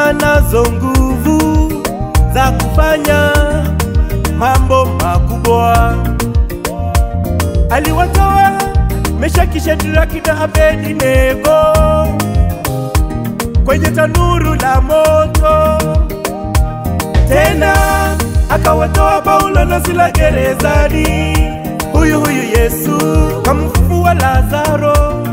anazo nguvu za kufanya mambo makubwa. Aliwatoa Meshaki, Shadraki na Abednego kwenye tanuru la moto, tena akawatoa Paulo na Sila gerezani. Huyu huyu Yesu kamfufua Lazaro,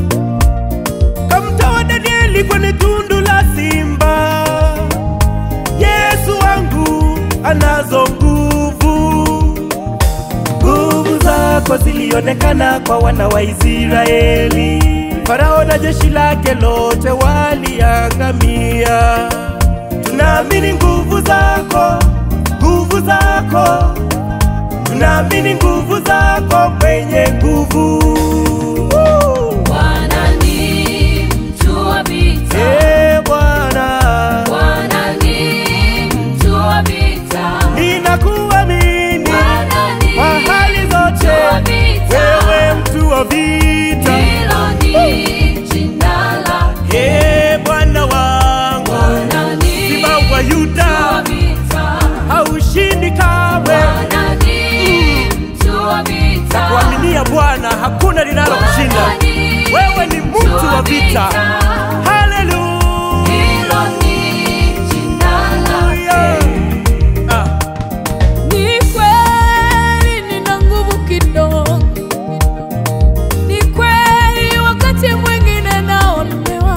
kamtoa Danieli kwenye tundu la simba. Yesu wangu anazo nguvu, nguvu zako zilionekana kwa wana wa Israeli. Farao na jeshi lake lote waliangamia. Tunaamini nguvu zako, nguvu zako, tunaamini nguvu zako, mwenye nguvu. Woo! Bwana ni mtu wa vita. Eh, Bwana, Bwana ni mtu wa vita. ninakuamini Bwana ni kwa hali zote, mtu wa vita. wewe mtu wa vita. Hilo ni jina lake. Eh, Bwana wangu, Bwana ni Simba wa mtu wa Yuda, vita. haushindi kamwe. Bwana ni mtu wa vita. Kuaminia Bwana hakuna linalokushinda. Bwana ni Wewe ni mtu wa vita. Haleluya. Hilo ni jina lake. Ah. Ni kweli nina nguvu kidogo, ni kweli wakati mwingine naonewa,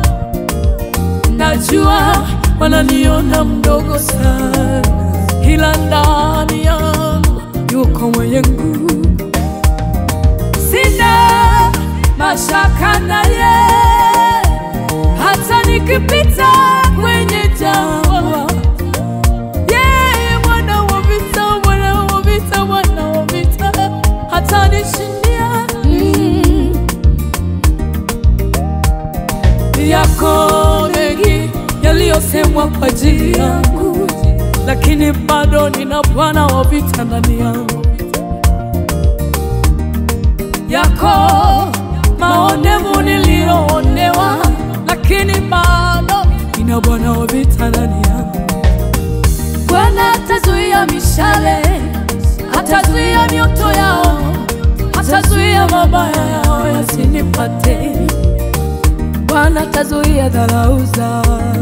najua wananiona mdogo sana, ila ndani yangu yuko mwenye nguvu. Sina mashaka naye, hata nikipita kwenye jangwa yeye Bwana wa vita, Bwana wa vita, Bwana wa vita hatanishindia. Mm. Yako mengi yaliyosemwa kwa ajili yangu, lakini bado nina Bwana wa vita ndani yangu. Yako maonevu niliyoonewa, lakini bado nina Bwana wa vita ndani yangu. Bwana atazuia mishale, atazuia mioto yao, atazuia mabaya yao yasinipate. Bwana atazuia dharau zao.